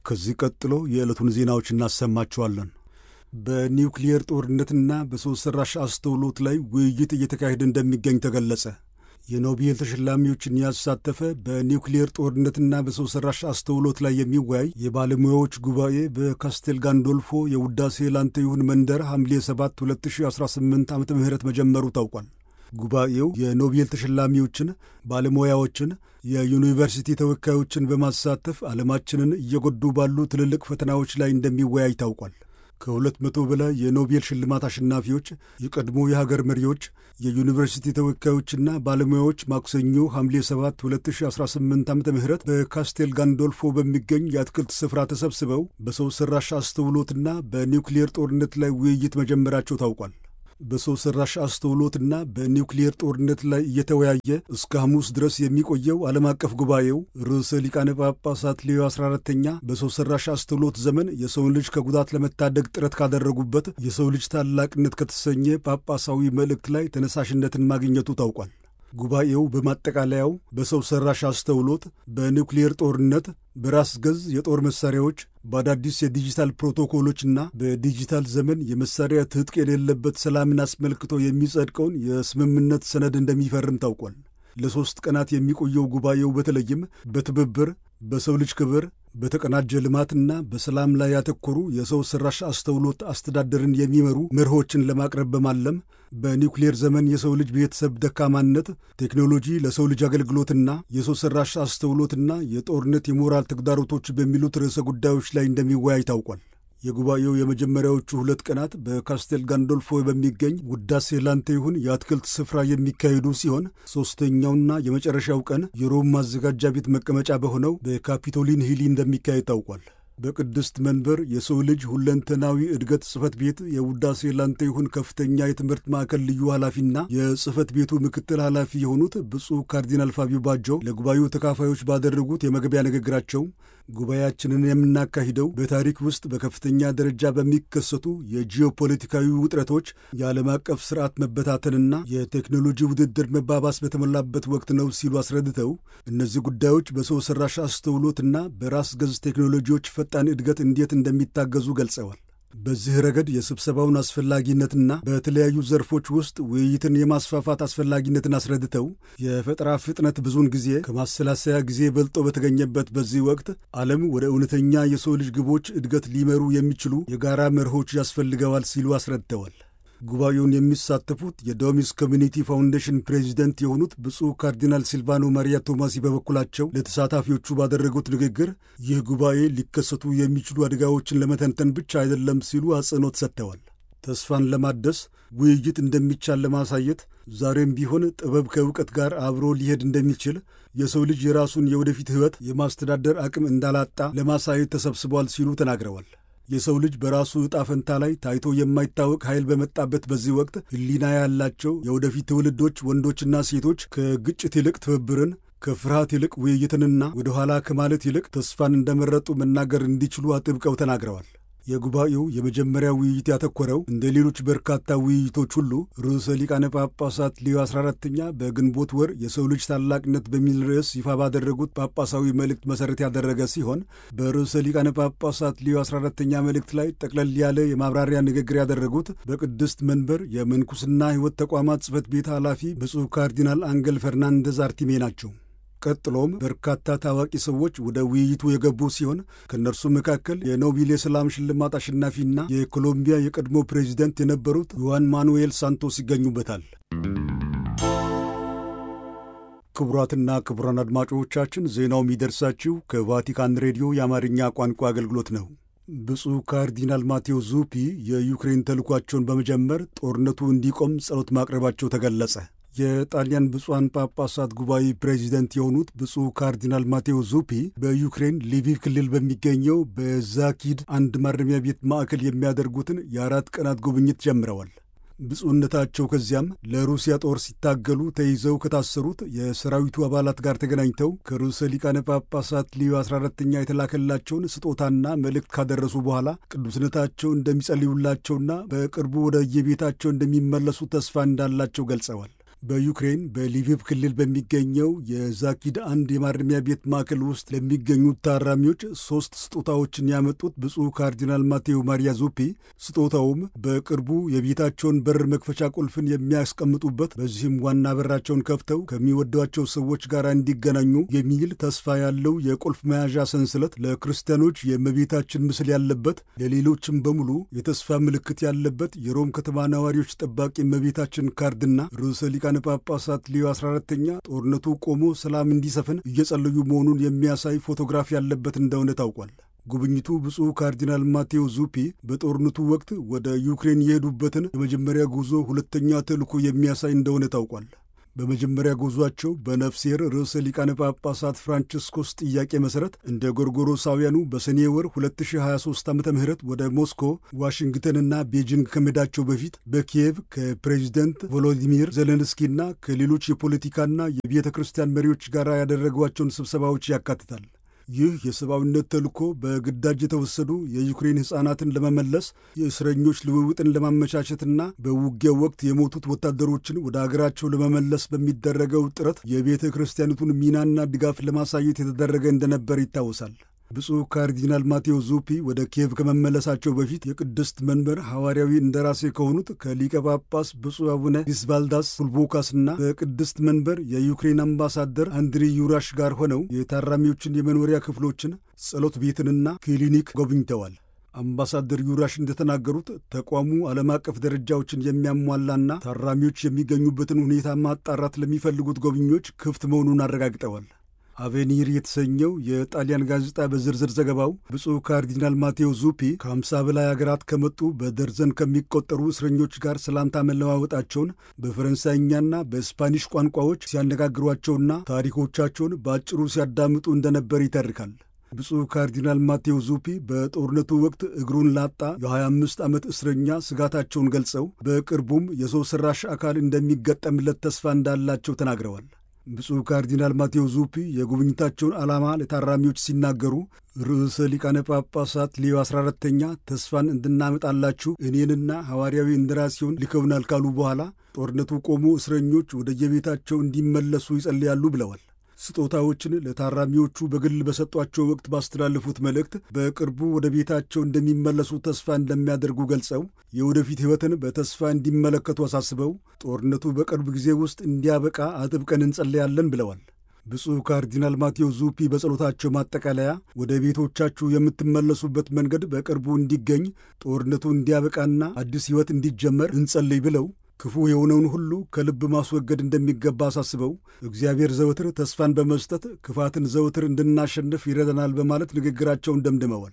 ከዚህ ቀጥሎ የዕለቱን ዜናዎች እናሰማችኋለን። በኒውክሊየር ጦርነትና በሰው ሠራሽ አስተውሎት ላይ ውይይት እየተካሄደ እንደሚገኝ ተገለጸ። የኖቤል ተሸላሚዎችን ያሳተፈ በኒውክሊየር ጦርነትና በሰው ሠራሽ አስተውሎት ላይ የሚወያይ የባለሙያዎች ጉባኤ በካስቴል ጋንዶልፎ የውዳሴ ላንተ ይሁን መንደር ሐምሌ 7 2018 ዓ ም መጀመሩ ታውቋል። ጉባኤው የኖቤል ተሸላሚዎችን፣ ባለሙያዎችን፣ የዩኒቨርሲቲ ተወካዮችን በማሳተፍ ዓለማችንን እየጎዱ ባሉ ትልልቅ ፈተናዎች ላይ እንደሚወያይ ታውቋል። ከሁለት መቶ በላይ የኖቤል ሽልማት አሸናፊዎች፣ የቀድሞ የሀገር መሪዎች፣ የዩኒቨርሲቲ ተወካዮችና ባለሙያዎች ማክሰኞ ሐምሌ 7 2018 ዓ ም በካስቴል ጋንዶልፎ በሚገኝ የአትክልት ስፍራ ተሰብስበው በሰው ሠራሽ አስተውሎትና በኒውክሊየር ጦርነት ላይ ውይይት መጀመራቸው ታውቋል። በሰው ሠራሽ አስተውሎትና በኒውክሊየር ጦርነት ላይ እየተወያየ እስከ ሐሙስ ድረስ የሚቆየው ዓለም አቀፍ ጉባኤው ርዕሰ ሊቃነ ጳጳሳት ሌዮ 14ተኛ በሰው ሠራሽ አስተውሎት ዘመን የሰውን ልጅ ከጉዳት ለመታደግ ጥረት ካደረጉበት የሰው ልጅ ታላቅነት ከተሰኘ ጳጳሳዊ መልእክት ላይ ተነሳሽነትን ማግኘቱ ታውቋል። ጉባኤው በማጠቃለያው በሰው ሠራሽ አስተውሎት፣ በኒውክሊየር ጦርነት፣ በራስ ገዝ የጦር መሣሪያዎች፣ በአዳዲስ የዲጂታል ፕሮቶኮሎችና በዲጂታል ዘመን የመሣሪያ ትጥቅ የሌለበት ሰላምን አስመልክቶ የሚጸድቀውን የስምምነት ሰነድ እንደሚፈርም ታውቋል። ለሦስት ቀናት የሚቆየው ጉባኤው በተለይም በትብብር በሰው ልጅ ክብር በተቀናጀ ልማትና በሰላም ላይ ያተኮሩ የሰው ሠራሽ አስተውሎት አስተዳደርን የሚመሩ መርሆችን ለማቅረብ በማለም በኒውክሌር ዘመን የሰው ልጅ ቤተሰብ ደካማነት፣ ቴክኖሎጂ ለሰው ልጅ አገልግሎትና የሰው ሠራሽ አስተውሎትና የጦርነት የሞራል ተግዳሮቶች በሚሉት ርዕሰ ጉዳዮች ላይ እንደሚወያይ ታውቋል። የጉባኤው የመጀመሪያዎቹ ሁለት ቀናት በካስቴል ጋንዶልፎ በሚገኝ ውዳሴ ላንተ ይሁን የአትክልት ስፍራ የሚካሄዱ ሲሆን ሦስተኛውና የመጨረሻው ቀን የሮም ማዘጋጃ ቤት መቀመጫ በሆነው በካፒቶሊን ሂሊ እንደሚካሄድ ታውቋል። በቅድስት መንበር የሰው ልጅ ሁለንተናዊ እድገት ጽሕፈት ቤት የውዳሴ ላንተ ይሁን ከፍተኛ የትምህርት ማዕከል ልዩ ኃላፊና የጽሕፈት ቤቱ ምክትል ኃላፊ የሆኑት ብፁዕ ካርዲናል ፋቢዮ ባጆ ለጉባኤው ተካፋዮች ባደረጉት የመግቢያ ንግግራቸው ጉባኤያችንን የምናካሂደው በታሪክ ውስጥ በከፍተኛ ደረጃ በሚከሰቱ የጂኦፖለቲካዊ ውጥረቶች፣ የዓለም አቀፍ ስርዓት መበታተንና የቴክኖሎጂ ውድድር መባባስ በተሞላበት ወቅት ነው ሲሉ አስረድተው እነዚህ ጉዳዮች በሰው ሠራሽ አስተውሎትና በራስ ገዝ ቴክኖሎጂዎች ፈጣን እድገት እንዴት እንደሚታገዙ ገልጸዋል። በዚህ ረገድ የስብሰባውን አስፈላጊነትና በተለያዩ ዘርፎች ውስጥ ውይይትን የማስፋፋት አስፈላጊነትን አስረድተው የፈጠራ ፍጥነት ብዙውን ጊዜ ከማሰላሰያ ጊዜ በልጦ በተገኘበት በዚህ ወቅት ዓለም ወደ እውነተኛ የሰው ልጅ ግቦች እድገት ሊመሩ የሚችሉ የጋራ መርሆች ያስፈልገዋል ሲሉ አስረድተዋል። ጉባኤውን የሚሳተፉት የዶሚስ ኮሚኒቲ ፋውንዴሽን ፕሬዚደንት የሆኑት ብፁዕ ካርዲናል ሲልቫኖ ማሪያ ቶማሲ በበኩላቸው ለተሳታፊዎቹ ባደረጉት ንግግር ይህ ጉባኤ ሊከሰቱ የሚችሉ አደጋዎችን ለመተንተን ብቻ አይደለም ሲሉ አጽንኦት ሰጥተዋል። ተስፋን ለማደስ ውይይት እንደሚቻል ለማሳየት ዛሬም ቢሆን ጥበብ ከእውቀት ጋር አብሮ ሊሄድ እንደሚችል የሰው ልጅ የራሱን የወደፊት ሕይወት የማስተዳደር አቅም እንዳላጣ ለማሳየት ተሰብስቧል ሲሉ ተናግረዋል። የሰው ልጅ በራሱ ዕጣ ፈንታ ላይ ታይቶ የማይታወቅ ኃይል በመጣበት በዚህ ወቅት ሕሊና ያላቸው የወደፊት ትውልዶች ወንዶችና ሴቶች ከግጭት ይልቅ ትብብርን፣ ከፍርሃት ይልቅ ውይይትንና ወደ ኋላ ከማለት ይልቅ ተስፋን እንደመረጡ መናገር እንዲችሉ አጥብቀው ተናግረዋል። የጉባኤው የመጀመሪያ ውይይት ያተኮረው እንደ ሌሎች በርካታ ውይይቶች ሁሉ ርዕሰ ሊቃነ ጳጳሳት ሊዮ 14ተኛ በግንቦት ወር የሰው ልጅ ታላቅነት በሚል ርዕስ ይፋ ባደረጉት ጳጳሳዊ መልእክት መሠረት ያደረገ ሲሆን በርዕሰ ሊቃነ ጳጳሳት ሊዮ 14ተኛ መልእክት ላይ ጠቅለል ያለ የማብራሪያ ንግግር ያደረጉት በቅድስት መንበር የምንኩስና ሕይወት ተቋማት ጽሕፈት ቤት ኃላፊ ብፁዕ ካርዲናል አንገል ፈርናንደዝ አርቲሜ ናቸው። ቀጥሎም በርካታ ታዋቂ ሰዎች ወደ ውይይቱ የገቡ ሲሆን ከእነርሱም መካከል የኖቤል የሰላም ሽልማት አሸናፊና የኮሎምቢያ የቀድሞ ፕሬዚደንት የነበሩት ዩዋን ማኑኤል ሳንቶስ ይገኙበታል። ክቡራትና ክቡራን አድማጮቻችን ዜናው የሚደርሳችሁ ከቫቲካን ሬዲዮ የአማርኛ ቋንቋ አገልግሎት ነው። ብፁዕ ካርዲናል ማቴዎ ዙፒ የዩክሬን ተልኳቸውን በመጀመር ጦርነቱ እንዲቆም ጸሎት ማቅረባቸው ተገለጸ። የጣሊያን ብፁዓን ጳጳሳት ጉባኤ ፕሬዚደንት የሆኑት ብፁዕ ካርዲናል ማቴዎ ዙፒ በዩክሬን ሊቪቭ ክልል በሚገኘው በዛኪድ አንድ ማረሚያ ቤት ማዕከል የሚያደርጉትን የአራት ቀናት ጉብኝት ጀምረዋል። ብፁዕነታቸው ከዚያም ለሩሲያ ጦር ሲታገሉ ተይዘው ከታሰሩት የሰራዊቱ አባላት ጋር ተገናኝተው ከርዕሰ ሊቃነ ጳጳሳት ሊዮ 14ተኛ የተላከላቸውን ስጦታና መልእክት ካደረሱ በኋላ ቅዱስነታቸው እንደሚጸልዩላቸውና በቅርቡ ወደ የቤታቸው እንደሚመለሱ ተስፋ እንዳላቸው ገልጸዋል። በዩክሬን በሊቪቭ ክልል በሚገኘው የዛኪድ አንድ የማረሚያ ቤት ማዕከል ውስጥ ለሚገኙት ታራሚዎች ሶስት ስጦታዎችን ያመጡት ብፁዕ ካርዲናል ማቴዎ ማሪያ ዙፒ ስጦታውም በቅርቡ የቤታቸውን በር መክፈቻ ቁልፍን የሚያስቀምጡበት በዚህም ዋና በራቸውን ከፍተው ከሚወዷቸው ሰዎች ጋር እንዲገናኙ የሚል ተስፋ ያለው የቁልፍ መያዣ ሰንሰለት ለክርስቲያኖች የእመቤታችን ምስል ያለበት ለሌሎችም በሙሉ የተስፋ ምልክት ያለበት የሮም ከተማ ነዋሪዎች ጠባቂ እመቤታችን ካርድና ርዕሰ ሊቃነ ጳጳሳት ሊዮ 14ተኛ ጦርነቱ ቆሞ ሰላም እንዲሰፍን እየጸለዩ መሆኑን የሚያሳይ ፎቶግራፍ ያለበት እንደሆነ ታውቋል። ጉብኝቱ ብፁዕ ካርዲናል ማቴዎ ዙፒ በጦርነቱ ወቅት ወደ ዩክሬን የሄዱበትን የመጀመሪያ ጉዞ ሁለተኛ ተልዕኮ የሚያሳይ እንደሆነ ታውቋል። በመጀመሪያ ጉዟቸው በነፍሴር ርዕሰ ሊቃነ ጳጳሳት ፍራንቺስኮስ ጥያቄ መሠረት እንደ ጎርጎሮሳውያኑ በሰኔ ወር 2023 ዓ ም ወደ ሞስኮ፣ ዋሽንግተንና ቤጂንግ ከመሄዳቸው በፊት በኪየቭ ከፕሬዚደንት ቮሎዲሚር ዜሌንስኪና ከሌሎች የፖለቲካና የቤተ ክርስቲያን መሪዎች ጋር ያደረጓቸውን ስብሰባዎች ያካትታል። ይህ የሰብአዊነት ተልእኮ በግዳጅ የተወሰዱ የዩክሬን ሕፃናትን ለመመለስ የእስረኞች ልውውጥን ለማመቻቸትና በውጊያው ወቅት የሞቱት ወታደሮችን ወደ አገራቸው ለመመለስ በሚደረገው ጥረት የቤተ ክርስቲያኒቱን ሚናና ድጋፍ ለማሳየት የተደረገ እንደነበር ይታወሳል። ብፁዕ ካርዲናል ማቴዎ ዙፒ ወደ ኪየቭ ከመመለሳቸው በፊት የቅድስት መንበር ሐዋርያዊ እንደራሴ ከሆኑት ከሊቀ ጳጳስ ብፁዕ አቡነ ዲስቫልዳስ ኩልቦካስና በቅድስት መንበር የዩክሬን አምባሳደር አንድሪ ዩራሽ ጋር ሆነው የታራሚዎችን የመኖሪያ ክፍሎችን፣ ጸሎት ቤትንና ክሊኒክ ጎብኝተዋል። አምባሳደር ዩራሽ እንደተናገሩት ተቋሙ ዓለም አቀፍ ደረጃዎችን የሚያሟላና ታራሚዎች የሚገኙበትን ሁኔታ ማጣራት ለሚፈልጉት ጎብኚዎች ክፍት መሆኑን አረጋግጠዋል። አቬኒር የተሰኘው የጣሊያን ጋዜጣ በዝርዝር ዘገባው ብፁዕ ካርዲናል ማቴዎ ዙፒ ከ50 በላይ አገራት ከመጡ በደርዘን ከሚቆጠሩ እስረኞች ጋር ሰላምታ መለዋወጣቸውን በፈረንሳይኛና በስፓኒሽ ቋንቋዎች ሲያነጋግሯቸውና ታሪኮቻቸውን በአጭሩ ሲያዳምጡ እንደነበር ይተርካል። ብፁዕ ካርዲናል ማቴዎ ዙፒ በጦርነቱ ወቅት እግሩን ላጣ የ25 ዓመት እስረኛ ስጋታቸውን ገልጸው በቅርቡም የሰው ሠራሽ አካል እንደሚገጠምለት ተስፋ እንዳላቸው ተናግረዋል። ብፁዕ ካርዲናል ማቴዎ ዙፒ የጉብኝታቸውን ዓላማ ለታራሚዎች ሲናገሩ ርዕሰ ሊቃነ ጳጳሳት ሌዮ 14ተኛ ተስፋን እንድናመጣላችሁ እኔንና ሐዋርያዊ እንደራሴውን ልከውናል ካሉ በኋላ ጦርነቱ ቆሞ እስረኞች ወደየቤታቸው እንዲመለሱ ይጸልያሉ ብለዋል። ስጦታዎችን ለታራሚዎቹ በግል በሰጧቸው ወቅት ባስተላለፉት መልእክት በቅርቡ ወደ ቤታቸው እንደሚመለሱ ተስፋ እንደሚያደርጉ ገልጸው የወደፊት ሕይወትን በተስፋ እንዲመለከቱ አሳስበው ጦርነቱ በቅርብ ጊዜ ውስጥ እንዲያበቃ አጥብቀን እንጸለያለን ብለዋል። ብፁዕ ካርዲናል ማቴዎ ዙፒ በጸሎታቸው ማጠቃለያ ወደ ቤቶቻችሁ የምትመለሱበት መንገድ በቅርቡ እንዲገኝ፣ ጦርነቱ እንዲያበቃና አዲስ ሕይወት እንዲጀመር እንጸልይ ብለው ክፉ የሆነውን ሁሉ ከልብ ማስወገድ እንደሚገባ አሳስበው እግዚአብሔር ዘወትር ተስፋን በመስጠት ክፋትን ዘወትር እንድናሸንፍ ይረዳናል በማለት ንግግራቸውን ደምድመዋል።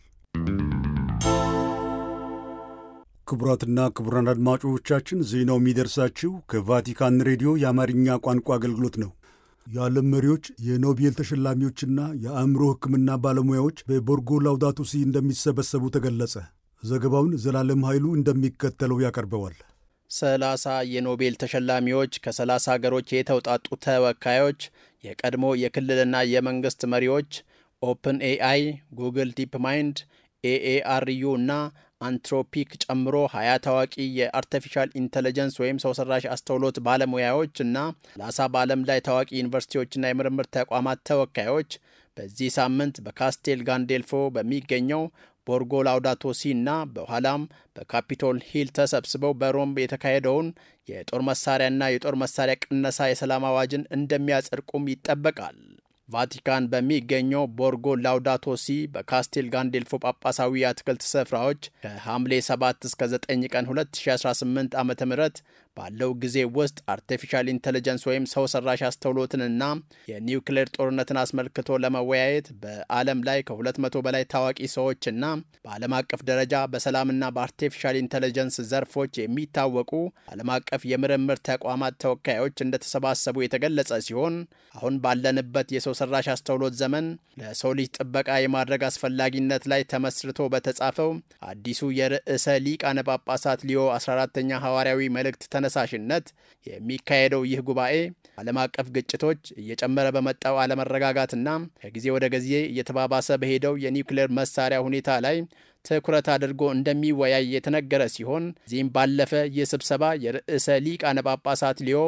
ክቡራትና ክቡራን አድማጮቻችን ዜናው የሚደርሳችሁ ከቫቲካን ሬዲዮ የአማርኛ ቋንቋ አገልግሎት ነው። የዓለም መሪዎች የኖቤል ተሸላሚዎችና የአእምሮ ሕክምና ባለሙያዎች በቦርጎ ላውዳቶ ሲ እንደሚሰበሰቡ ተገለጸ። ዘገባውን ዘላለም ኃይሉ እንደሚከተለው ያቀርበዋል። ሰላሳ የኖቤል ተሸላሚዎች ከሰላሳ ሀገሮች የተውጣጡ ተወካዮች፣ የቀድሞ የክልልና የመንግስት መሪዎች፣ ኦፕን ኤአይ፣ ጉግል ዲፕ ማይንድ፣ ኤኤአርዩ እና አንትሮፒክ ጨምሮ ሀያ ታዋቂ የአርቲፊሻል ኢንተለጀንስ ወይም ሰው ሰራሽ አስተውሎት ባለሙያዎች እና ሰላሳ በዓለም ላይ ታዋቂ ዩኒቨርሲቲዎችና የምርምር ተቋማት ተወካዮች በዚህ ሳምንት በካስቴል ጋንዴልፎ በሚገኘው ቦርጎ ላውዳቶ ሲ እና በኋላም በካፒቶል ሂል ተሰብስበው በሮም የተካሄደውን የጦር መሳሪያና የጦር መሳሪያ ቅነሳ የሰላም አዋጅን እንደሚያጸድቁም ይጠበቃል። ቫቲካን በሚገኘው ቦርጎ ላውዳቶ ሲ በካስቴል ጋንዴልፎ ጳጳሳዊ የአትክልት ስፍራዎች ከሐምሌ 7 እስከ 9 ቀን 2018 ዓ ም ባለው ጊዜ ውስጥ አርቲፊሻል ኢንቴሊጀንስ ወይም ሰው ሰራሽ አስተውሎትንና የኒውክሌር ጦርነትን አስመልክቶ ለመወያየት በዓለም ላይ ከ200 በላይ ታዋቂ ሰዎችና በዓለም አቀፍ ደረጃ በሰላምና በአርቲፊሻል ኢንቴሊጀንስ ዘርፎች የሚታወቁ ዓለም አቀፍ የምርምር ተቋማት ተወካዮች እንደተሰባሰቡ የተገለጸ ሲሆን አሁን ባለንበት የሰው ሰራሽ አስተውሎት ዘመን ለሰው ልጅ ጥበቃ የማድረግ አስፈላጊነት ላይ ተመስርቶ በተጻፈው አዲሱ የርዕሰ ሊቃነ ጳጳሳት ሊዮ 14ተኛ ሐዋርያዊ መልእክት ተነሳሽነት የሚካሄደው ይህ ጉባኤ ዓለም አቀፍ ግጭቶች፣ እየጨመረ በመጣው አለመረጋጋትና ከጊዜ ወደ ጊዜ እየተባባሰ በሄደው የኒውክሌር መሳሪያ ሁኔታ ላይ ትኩረት አድርጎ እንደሚወያይ የተነገረ ሲሆን እዚህም ባለፈ ይህ ስብሰባ የርዕሰ ሊቃነ ጳጳሳት ሊዮ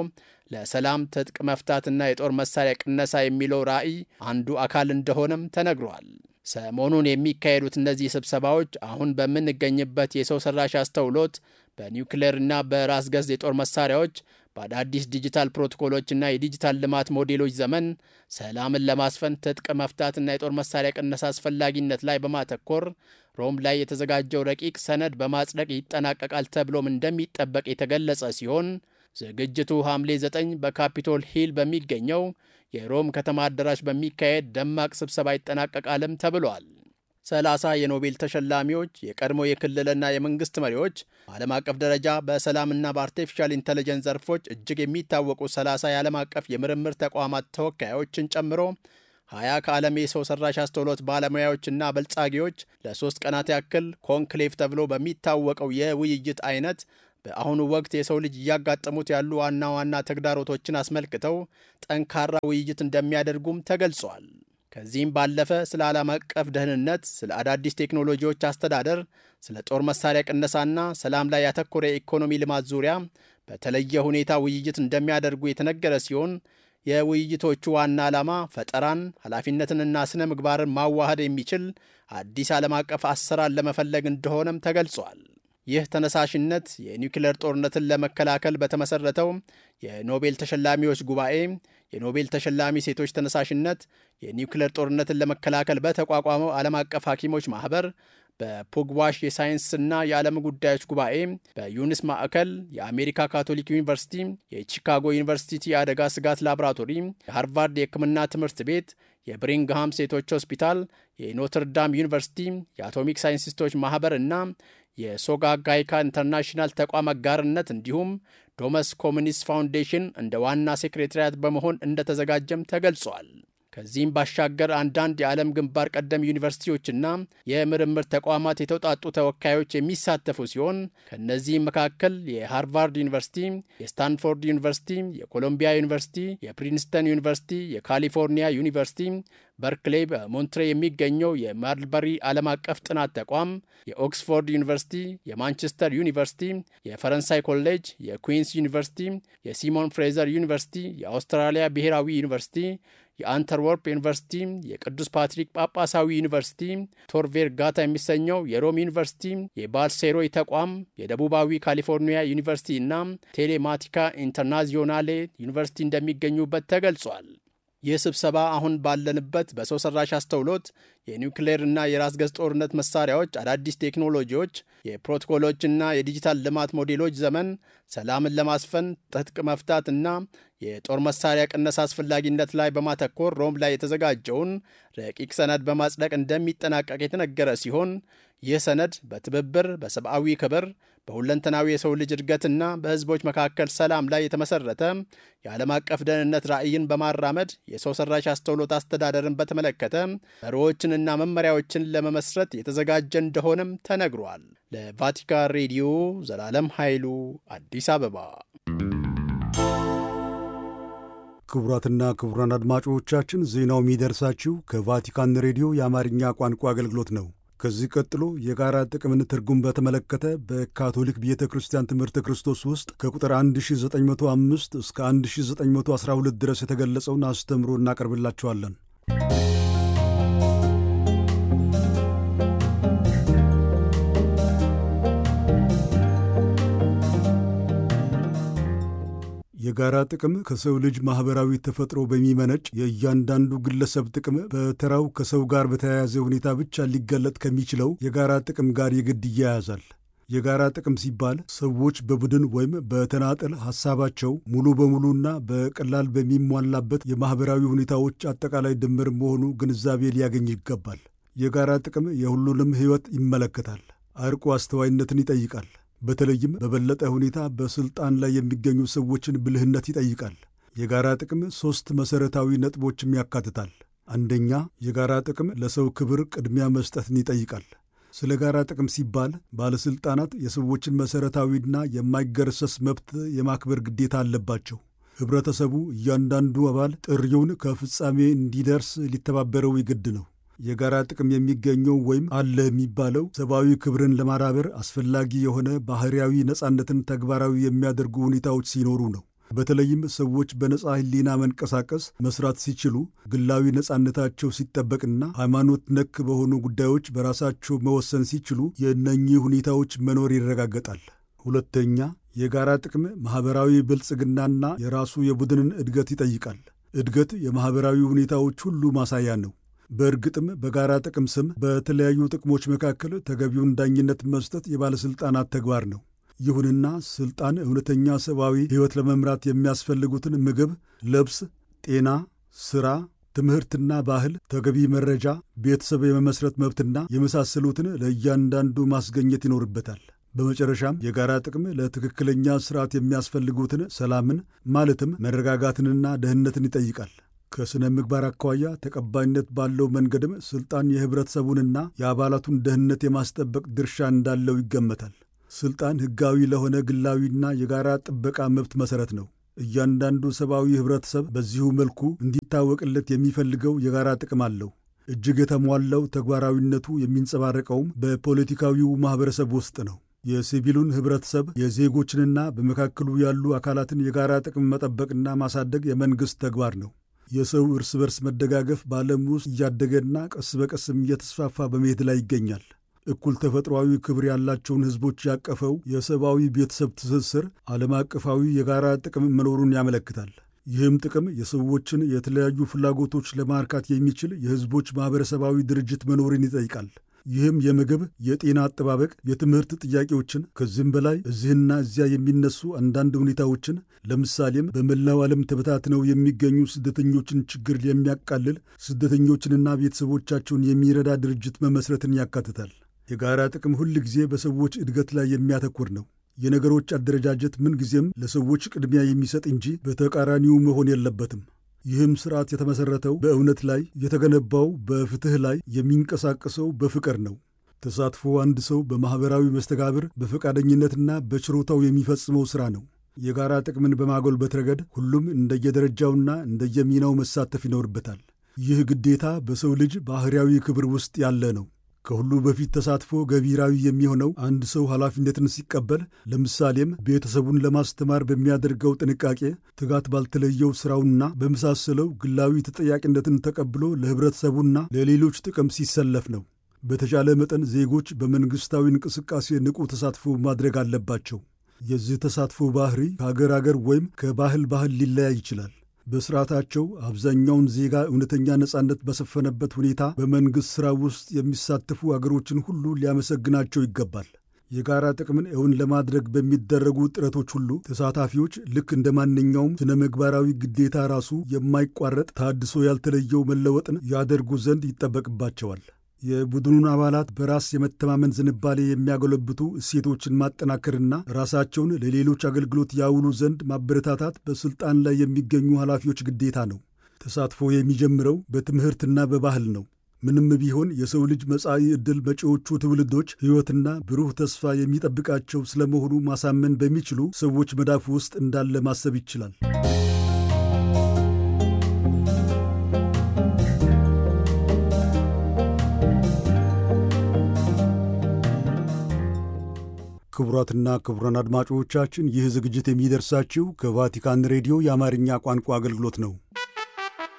ለሰላም ትጥቅ መፍታትና የጦር መሳሪያ ቅነሳ የሚለው ራዕይ አንዱ አካል እንደሆነም ተነግሯል። ሰሞኑን የሚካሄዱት እነዚህ ስብሰባዎች አሁን በምንገኝበት የሰው ሰራሽ አስተውሎት በኒውክሌርና በራስ ገዝ የጦር መሳሪያዎች በአዳዲስ ዲጂታል ፕሮቶኮሎችና የዲጂታል ልማት ሞዴሎች ዘመን ሰላምን ለማስፈን ትጥቅ መፍታትና የጦር መሳሪያ ቅነሳ አስፈላጊነት ላይ በማተኮር ሮም ላይ የተዘጋጀው ረቂቅ ሰነድ በማጽደቅ ይጠናቀቃል ተብሎም እንደሚጠበቅ የተገለጸ ሲሆን ዝግጅቱ ሐምሌ 9 በካፒቶል ሂል በሚገኘው የሮም ከተማ አዳራሽ በሚካሄድ ደማቅ ስብሰባ ይጠናቀቃልም ተብሏል። ሰላሳ የኖቤል ተሸላሚዎች የቀድሞ የክልልና የመንግስት መሪዎች በዓለም አቀፍ ደረጃ በሰላምና በአርቲፊሻል ኢንተለጀንስ ዘርፎች እጅግ የሚታወቁ 30 የዓለም አቀፍ የምርምር ተቋማት ተወካዮችን ጨምሮ ሀያ ከዓለም የሰው ሰራሽ አስተውሎት ባለሙያዎችና በልጻጊዎች ለሶስት ቀናት ያክል ኮንክሌቭ ተብሎ በሚታወቀው የውይይት አይነት በአሁኑ ወቅት የሰው ልጅ እያጋጠሙት ያሉ ዋና ዋና ተግዳሮቶችን አስመልክተው ጠንካራ ውይይት እንደሚያደርጉም ተገልጿል። ከዚህም ባለፈ ስለ ዓለም አቀፍ ደህንነት፣ ስለ አዳዲስ ቴክኖሎጂዎች አስተዳደር፣ ስለ ጦር መሳሪያ ቅነሳና ሰላም ላይ ያተኮረ የኢኮኖሚ ልማት ዙሪያ በተለየ ሁኔታ ውይይት እንደሚያደርጉ የተነገረ ሲሆን የውይይቶቹ ዋና ዓላማ ፈጠራን፣ ኃላፊነትንና ስነ ምግባርን ማዋሃድ የሚችል አዲስ ዓለም አቀፍ አሰራር ለመፈለግ እንደሆነም ተገልጿል። ይህ ተነሳሽነት የኒውክሌር ጦርነትን ለመከላከል በተመሰረተው የኖቤል ተሸላሚዎች ጉባኤ፣ የኖቤል ተሸላሚ ሴቶች ተነሳሽነት፣ የኒውክሌር ጦርነትን ለመከላከል በተቋቋመው ዓለም አቀፍ ሐኪሞች ማኅበር፣ በፑግዋሽ የሳይንስና የዓለም ጉዳዮች ጉባኤ፣ በዩኒስ ማዕከል፣ የአሜሪካ ካቶሊክ ዩኒቨርሲቲ፣ የቺካጎ ዩኒቨርሲቲ የአደጋ ስጋት ላቦራቶሪ፣ የሃርቫርድ የሕክምና ትምህርት ቤት፣ የብሪንግሃም ሴቶች ሆስፒታል፣ የኖትርዳም ዩኒቨርሲቲ፣ የአቶሚክ ሳይንቲስቶች ማኅበር እና የሶጋ ጋይካ ኢንተርናሽናል ተቋም አጋርነት እንዲሁም ዶመስ ኮሚኒስት ፋውንዴሽን እንደ ዋና ሴክሬታሪያት በመሆን እንደተዘጋጀም ተገልጿል። ከዚህም ባሻገር አንዳንድ የዓለም ግንባር ቀደም ዩኒቨርሲቲዎችና የምርምር ተቋማት የተውጣጡ ተወካዮች የሚሳተፉ ሲሆን ከእነዚህም መካከል የሃርቫርድ ዩኒቨርሲቲ፣ የስታንፎርድ ዩኒቨርሲቲ፣ የኮሎምቢያ ዩኒቨርሲቲ፣ የፕሪንስተን ዩኒቨርሲቲ፣ የካሊፎርኒያ ዩኒቨርሲቲ፣ በርክሌይ በሞንትሬ የሚገኘው የማርልበሪ ዓለም አቀፍ ጥናት ተቋም፣ የኦክስፎርድ ዩኒቨርሲቲ፣ የማንቸስተር ዩኒቨርሲቲ፣ የፈረንሳይ ኮሌጅ፣ የኩዊንስ ዩኒቨርሲቲ፣ የሲሞን ፍሬዘር ዩኒቨርሲቲ፣ የአውስትራሊያ ብሔራዊ ዩኒቨርሲቲ የአንተርወርፕ ዩኒቨርሲቲ፣ የቅዱስ ፓትሪክ ጳጳሳዊ ዩኒቨርሲቲ፣ ቶር ቬርጋታ የሚሰኘው የሮም ዩኒቨርሲቲ፣ የባልሴሮይ ተቋም፣ የደቡባዊ ካሊፎርኒያ ዩኒቨርሲቲ እና ቴሌማቲካ ኢንተርናዚዮናሌ ዩኒቨርሲቲ እንደሚገኙበት ተገልጿል። ይህ ስብሰባ አሁን ባለንበት በሰው ሰራሽ አስተውሎት የኒውክሌርና የራስ ገዝ ጦርነት መሳሪያዎች፣ አዳዲስ ቴክኖሎጂዎች፣ የፕሮቶኮሎችና የዲጂታል ልማት ሞዴሎች ዘመን ሰላምን ለማስፈን ትጥቅ መፍታት እና የጦር መሳሪያ ቅነሳ አስፈላጊነት ላይ በማተኮር ሮም ላይ የተዘጋጀውን ረቂቅ ሰነድ በማጽደቅ እንደሚጠናቀቅ የተነገረ ሲሆን ይህ ሰነድ በትብብር በሰብአዊ ክብር በሁለንተናዊ የሰው ልጅ እድገትና በሕዝቦች መካከል ሰላም ላይ የተመሰረተ የዓለም አቀፍ ደህንነት ራዕይን በማራመድ የሰው ሰራሽ አስተውሎት አስተዳደርን በተመለከተ መርሆዎችንና መመሪያዎችን ለመመስረት የተዘጋጀ እንደሆነም ተነግሯል። ለቫቲካን ሬዲዮ ዘላለም ኃይሉ አዲስ አበባ። ክቡራትና ክቡራን አድማጮቻችን ዜናው የሚደርሳችሁ ከቫቲካን ሬዲዮ የአማርኛ ቋንቋ አገልግሎት ነው። ከዚህ ቀጥሎ የጋራ ጥቅምን ትርጉም በተመለከተ በካቶሊክ ቤተ ክርስቲያን ትምህርተ ክርስቶስ ውስጥ ከቁጥር 1905 እስከ 1912 ድረስ የተገለጸውን አስተምሮ እናቀርብላችኋለን። የጋራ ጥቅም ከሰው ልጅ ማኅበራዊ ተፈጥሮ በሚመነጭ የእያንዳንዱ ግለሰብ ጥቅም በተራው ከሰው ጋር በተያያዘ ሁኔታ ብቻ ሊገለጥ ከሚችለው የጋራ ጥቅም ጋር የግድ ይያያዛል። የጋራ ጥቅም ሲባል ሰዎች በቡድን ወይም በተናጠል ሐሳባቸው ሙሉ በሙሉና በቀላል በሚሟላበት የማኅበራዊ ሁኔታዎች አጠቃላይ ድምር መሆኑ ግንዛቤ ሊያገኝ ይገባል። የጋራ ጥቅም የሁሉንም ሕይወት ይመለከታል። አርቆ አስተዋይነትን ይጠይቃል። በተለይም በበለጠ ሁኔታ በሥልጣን ላይ የሚገኙ ሰዎችን ብልህነት ይጠይቃል። የጋራ ጥቅም ሦስት መሠረታዊ ነጥቦችም ያካትታል። አንደኛ፣ የጋራ ጥቅም ለሰው ክብር ቅድሚያ መስጠትን ይጠይቃል። ስለ ጋራ ጥቅም ሲባል ባለሥልጣናት የሰዎችን መሠረታዊና የማይገረሰስ መብት የማክበር ግዴታ አለባቸው። ኅብረተሰቡ እያንዳንዱ አባል ጥሪውን ከፍጻሜ እንዲደርስ ሊተባበረው ይግድ ነው። የጋራ ጥቅም የሚገኘው ወይም አለ የሚባለው ሰብአዊ ክብርን ለማዳበር አስፈላጊ የሆነ ባህርያዊ ነጻነትን ተግባራዊ የሚያደርጉ ሁኔታዎች ሲኖሩ ነው። በተለይም ሰዎች በነጻ ሕሊና መንቀሳቀስ መስራት ሲችሉ፣ ግላዊ ነጻነታቸው ሲጠበቅና ሃይማኖት ነክ በሆኑ ጉዳዮች በራሳቸው መወሰን ሲችሉ የእነኚህ ሁኔታዎች መኖር ይረጋገጣል። ሁለተኛ፣ የጋራ ጥቅም ማኅበራዊ ብልጽግናና የራሱ የቡድንን እድገት ይጠይቃል። እድገት የማኅበራዊ ሁኔታዎች ሁሉ ማሳያ ነው። በእርግጥም በጋራ ጥቅም ስም በተለያዩ ጥቅሞች መካከል ተገቢውን ዳኝነት መስጠት የባለሥልጣናት ተግባር ነው። ይሁንና ሥልጣን እውነተኛ ሰብአዊ ሕይወት ለመምራት የሚያስፈልጉትን ምግብ፣ ልብስ፣ ጤና፣ ሥራ፣ ትምህርትና ባህል፣ ተገቢ መረጃ፣ ቤተሰብ የመመስረት መብትና የመሳሰሉትን ለእያንዳንዱ ማስገኘት ይኖርበታል። በመጨረሻም የጋራ ጥቅም ለትክክለኛ ሥርዓት የሚያስፈልጉትን ሰላምን ማለትም መረጋጋትንና ደህንነትን ይጠይቃል። ከሥነ ምግባር አኳያ ተቀባይነት ባለው መንገድም ሥልጣን የኅብረተሰቡንና የአባላቱን ደህንነት የማስጠበቅ ድርሻ እንዳለው ይገመታል። ሥልጣን ሕጋዊ ለሆነ ግላዊና የጋራ ጥበቃ መብት መሠረት ነው። እያንዳንዱ ሰብአዊ ኅብረተሰብ በዚሁ መልኩ እንዲታወቅለት የሚፈልገው የጋራ ጥቅም አለው። እጅግ የተሟላው ተግባራዊነቱ የሚንጸባረቀውም በፖለቲካዊው ማኅበረሰብ ውስጥ ነው። የሲቪሉን ኅብረተሰብ የዜጎችንና በመካከሉ ያሉ አካላትን የጋራ ጥቅም መጠበቅና ማሳደግ የመንግሥት ተግባር ነው። የሰው እርስ በርስ መደጋገፍ በዓለም ውስጥ እያደገና ቀስ በቀስም እየተስፋፋ በመሄድ ላይ ይገኛል። እኩል ተፈጥሯዊ ክብር ያላቸውን ሕዝቦች ያቀፈው የሰብአዊ ቤተሰብ ትስስር ዓለም አቀፋዊ የጋራ ጥቅም መኖሩን ያመለክታል። ይህም ጥቅም የሰዎችን የተለያዩ ፍላጎቶች ለማርካት የሚችል የሕዝቦች ማኅበረሰባዊ ድርጅት መኖርን ይጠይቃል። ይህም የምግብ፣ የጤና አጠባበቅ፣ የትምህርት ጥያቄዎችን ከዚህም በላይ እዚህና እዚያ የሚነሱ አንዳንድ ሁኔታዎችን ለምሳሌም በመላው ዓለም ተበታትነው የሚገኙ ስደተኞችን ችግር የሚያቃልል ስደተኞችንና ቤተሰቦቻቸውን የሚረዳ ድርጅት መመስረትን ያካትታል። የጋራ ጥቅም ሁል ጊዜ በሰዎች እድገት ላይ የሚያተኩር ነው። የነገሮች አደረጃጀት ምንጊዜም ለሰዎች ቅድሚያ የሚሰጥ እንጂ በተቃራኒው መሆን የለበትም። ይህም ስርዓት የተመሠረተው በእውነት ላይ የተገነባው በፍትሕ ላይ የሚንቀሳቀሰው በፍቅር ነው። ተሳትፎ አንድ ሰው በማኅበራዊ መስተጋብር በፈቃደኝነትና በችሮታው የሚፈጽመው ሥራ ነው። የጋራ ጥቅምን በማጎልበት ረገድ ሁሉም እንደየደረጃውና እንደየሚናው መሳተፍ ይኖርበታል። ይህ ግዴታ በሰው ልጅ ባሕርያዊ ክብር ውስጥ ያለ ነው። ከሁሉ በፊት ተሳትፎ ገቢራዊ የሚሆነው አንድ ሰው ኃላፊነትን ሲቀበል፣ ለምሳሌም ቤተሰቡን ለማስተማር በሚያደርገው ጥንቃቄ፣ ትጋት ባልተለየው ሥራውና በመሳሰለው ግላዊ ተጠያቂነትን ተቀብሎ ለኅብረተሰቡና ለሌሎች ጥቅም ሲሰለፍ ነው። በተቻለ መጠን ዜጎች በመንግሥታዊ እንቅስቃሴ ንቁ ተሳትፎ ማድረግ አለባቸው። የዚህ ተሳትፎ ባህሪ ከአገር አገር ወይም ከባህል ባህል ሊለያይ ይችላል። በስርዓታቸው አብዛኛውን ዜጋ እውነተኛ ነጻነት በሰፈነበት ሁኔታ በመንግሥት ሥራ ውስጥ የሚሳተፉ አገሮችን ሁሉ ሊያመሰግናቸው ይገባል። የጋራ ጥቅምን እውን ለማድረግ በሚደረጉ ጥረቶች ሁሉ ተሳታፊዎች ልክ እንደ ማንኛውም ስነ ምግባራዊ ግዴታ ራሱ የማይቋረጥ ታድሶ ያልተለየው መለወጥን ያደርጉ ዘንድ ይጠበቅባቸዋል። የቡድኑን አባላት በራስ የመተማመን ዝንባሌ የሚያጎለብቱ እሴቶችን ማጠናከርና ራሳቸውን ለሌሎች አገልግሎት ያውሉ ዘንድ ማበረታታት በሥልጣን ላይ የሚገኙ ኃላፊዎች ግዴታ ነው። ተሳትፎ የሚጀምረው በትምህርትና በባህል ነው። ምንም ቢሆን የሰው ልጅ መጻኢ ዕድል መጪዎቹ ትውልዶች ሕይወትና ብሩህ ተስፋ የሚጠብቃቸው ስለመሆኑ ማሳመን በሚችሉ ሰዎች መዳፍ ውስጥ እንዳለ ማሰብ ይችላል። ክቡራትና ክቡራን አድማጮቻችን ይህ ዝግጅት የሚደርሳችሁ ከቫቲካን ሬዲዮ የአማርኛ ቋንቋ አገልግሎት ነው።